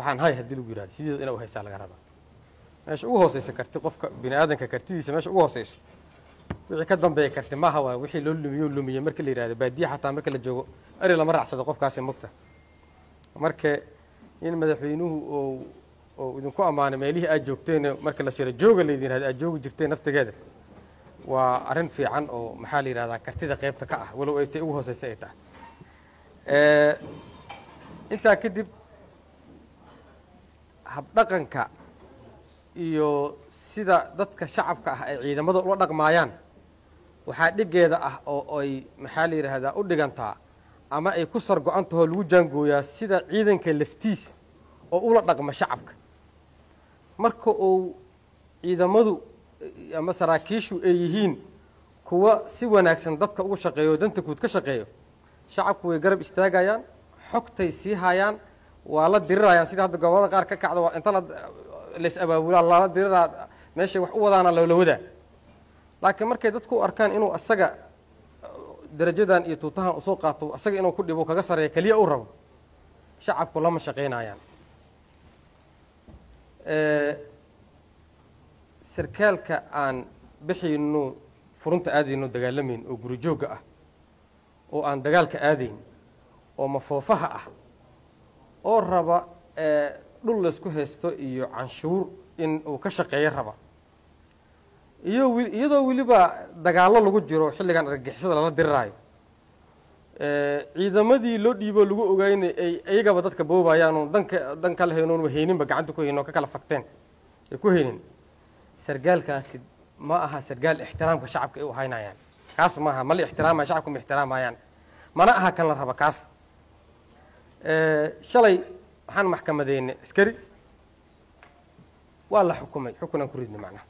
waxaan hay haddii lagu yihahdo sideeda ina u haysaa laga rabaa meesha ugu hooseysa karti qofka bini aadanka kartidiisa meesha ugu hooseyso wixii ka dambeeya karti maaha waa wixii loo lumiyo lumiyey marka la yihahdo baadiya xataa marka la joogo eri lama raacsado qofkaasi mogta marka in madaxweynuhu oo oo idinku ammaanay meelihii aad joogteen marka la shiro jooga laydin yihahdo aad joogi jirteen naftigeeda waa arrin fiican oo maxaa la yihahdaa kartida qeybta ka ah walow ay tay ugu hooseysa ay tahay intaa kadib habdhaqanka iyo sida dadka shacabka ah ay ciidamada ula dhaqmaayaan waxaa dhigeeda ah oo ay maxaa la yidhaahdaa u dhigantaa ama ay ku sar go-an tahoo lagu jaangooyaa sida ciidanka laftiisa oo ula dhaqma shacabka marka uu ciidamadu ama saraakiishu ay yihiin kuwa si wanaagsan dadka ugu shaqeeyo o danta guud ka shaqeeyo shacabku way garab istaagayaan xogtay sii hayaan waa la dirirayaan sida hadda gobolada qaar ka kacda waa inta lays abaabulaa lala diriraa meeshay wax u wadaana loola wadaa laakiin markay dadku u arkaan inuu asaga darajadan iyo tuutahan usoo qaato asaga inuu ku dhibo kaga sareeya keliya u rabo shacabku lama shaqaynayaan sarkaalka aan bixayno furunta aadayno dagaalamayn oo guri joogga ah oo aan dagaalka aadayn oo mafoofaha ah oo raba dhul laysku haysto iyo canshuur in uu ka shaqeeyo raba iyo iyadoo weliba dagaallo lagu jiro xilligan argagixisada lala diriraayo ciidamadii loo dhiiboo lagu ogaynay ay iyagaba dadka boobayaanoo danka dan kala haynoon hayninba gacanta ku haynin oo ka kala fagteen ay ku haynin sargaalkaasi ma aha sargaal ixtiraamka shacabka ay u haynayaan kaas maaha ma la ixtiraamaya shacabka ma ixtiraamayaan mana aha kan la raba kaas shalay waxaan maxkamadeynay askari waa la xukumay xukunaan ku ridnay macnaha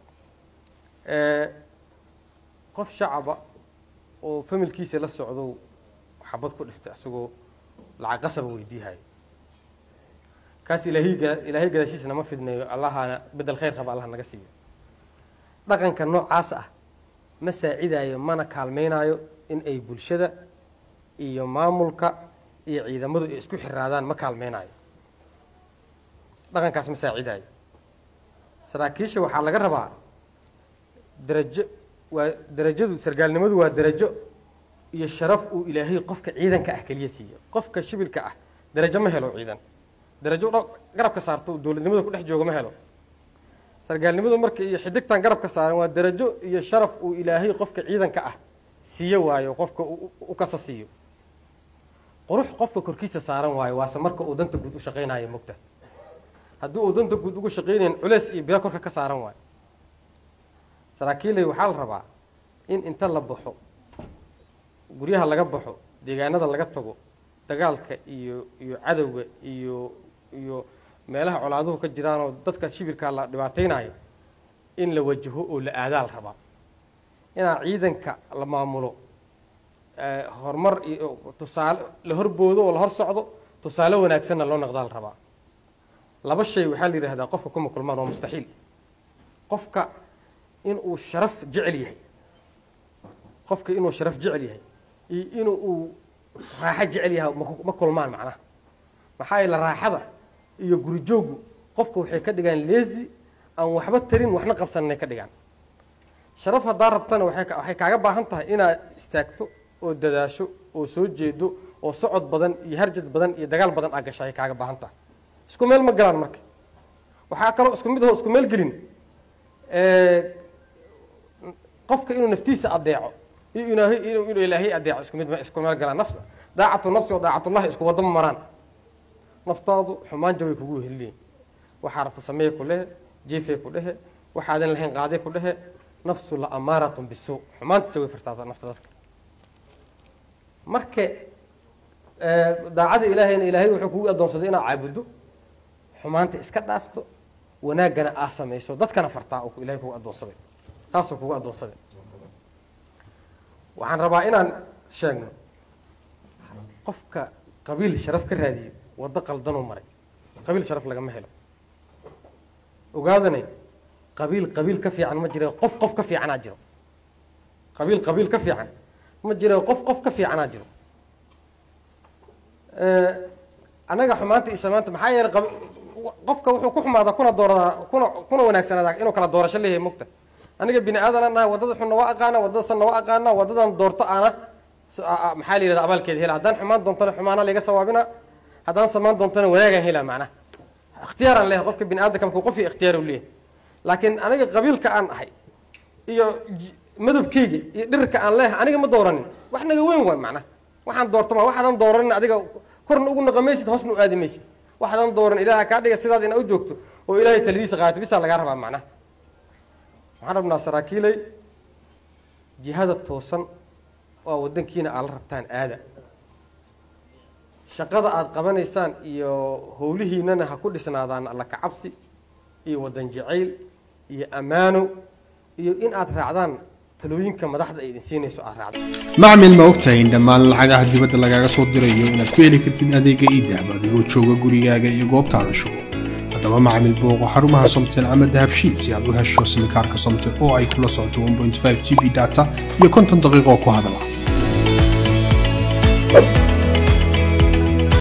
qof shacaba oo familkiisa la socdo xabad ku dhiftay asagoo lacag qasaba weydiihayo kaas ilaahiga ilaahay gadaashiisa nama fidneeyo allahana bedel khayr qaba allah naga siiyo dhaqanka noocaas ah ma saacidayo mana kaalmeynaayo in ay bulshada iyo maamulka iyo ciidamadu ay isku xiraadaan ma kaalmeynaayo dhaqankaas ma saacidayo saraakiisha waxaa laga rabaa darajo waa darajadu sargaalnimadu waa darajo iyo sharaf uu ilaahay qofka ciidanka ah keliya siiyo qofka shibilka ah darajo ma helo ciidan darajo dh garabka saarto dowladnimada ku dhex jooga ma helo sargaalnimadu marka iyo xidigtan garabka saaran waa darajo iyo sharaf uu ilaahay qofka ciidanka ah siiyo waayo qofka u kasa siiyo qurux qofka korkiisa saaran waayo waase marka uu danta guud u shaqaynayo mogta haddii uu danta guud ugu shaqaynayn culeys iyo biro korka ka saaran waayo saraakiilay waxaa la rabaa in inta la baxo guryaha laga baxo deegaanada laga tago dagaalka iyo iyo cadowga iyo iyo meelaha colaaduhu ka jiraanoo dadka shibirkaa la dhibaateynayo in la wajaho oo la aadaa la rabaa inaa ciidanka la maamulo horumar iyo tusaale la horboodo oo la hor socdo tusaale wanaagsanna loo naqdaa la rabaa laba shay waxaa la yidhahdaa qofka kuma kulmaan waa mustaxiil qofka inuu sharaf jecel yahay qofka inuu sharaf jecel yahay iyo in uu raaxo jecel yahay ma kulmaan macnaha maxaa yeele raaxada iyo gurijooggu qofka waxay ka dhigaan leezi aan waxba tarin waxna qabsananay ka dhigaan sharaf haddaa rabtana waxay kaaga baahan tahay inaad istaagto oo dadaasho oo soo jeedo oo socod badan iyo harjad badan iyo dagaal badan aa gasha ay kaaga baahan tahay isku meel ma galaan marka waxaa kaloo isku mid aho isku meel gelin qofka inuu naftiisa adeeco iyo inaahay inuu inuu ilaahay adeeco isku mid isku meel galaan nafs daacatu nafsi oo daacatullahi isku wadama maraan naftaadu xumaan jabay kugu heliyeen waxaa rabta sameeye ku lehe jiifay ku dhehe waxaadan lahayn qaaday ku dhehe nafsu la amaaratun bisuu xumaanta jaway fartaata nafta dadka marka daacada ilaahayna ilaahay wuxuu kugu adoonsaday inaad caabuddo xumaanta iska dhaafto wanaaggana aa samayso dadkana fartaa oo ilahay kugu adoonsaday taasuu kugu adoonsaday waxaan rabaa inaan sheegno qofka qabiil sharaf ka raadiyo waddo qaldanuu maray qabiil sharaf lagama helo ogaadanay qabiil qabiil ka fiican ma jira qof qof ka fiicanaa jiro qabiil qabiil ka fiican ma jira qof qof ka fiicanaa jiro annaga xumaanta iyo samaanta maxaa yeelay qab- qofka wuxuu ku xumaadaa kuna dooradaa kuna kuna wanaagsanaadaa inuu kala doorasho leeyahay mugta aniga bini aadanaan nahay waddada xunna waa aqaana waddada sanna waa aqaana waddadan doorto aana so- a- a- maxaa la yidhahda abaalkeeda hela haddaan xumaan doontana xumaana layga sawaabina haddaan samaan doontana wanaagaan helaa macnaha ikhtiyaaraan leeyahay qofka bini aadamka markuu qof iyo ikhtiyaar u leeyahay laakiin aniga qabiilka aan ahay iyo j- madabkeyga iyo dhirka aan leeyahay aniga ma dooranin wax naga weyn waay macnaha waxaan doorto ma waxaadan dooranin adiga korna ugu naqamaysid hoosna u aadi maysid waxaadan dooran ilaaha kaa dhiga sidaad ina u joogto oo ilaahay taladiisa qaadato bisaa lagaa rabaa macnaha waxaan rabnaa saraakiilay jihada toosan oo wadankiina aad la rabtaan aada shaqada aad qabanaysaan iyo howlihiinana ha ku dhisnaadaan alla kacabsi iyo wadan jacayl iyo ammaano iyo in aad raacdaan talooyinka madaxda ay idin siinayso aad raacdaan macmil ma ogtahay in dhammaan lacagaha dibadda lagaaga soo dirayo inaad ku heli kartid adeega idahab adigoo jooga gurigaaga iyo goobtaada shugo haddaba macmil booqo xarumaha somtel ama dahabshiil si aad u hesho simikaarka somtel oo ay kula socoto 1.5 g b data iyo konton daqiiqo ku hadala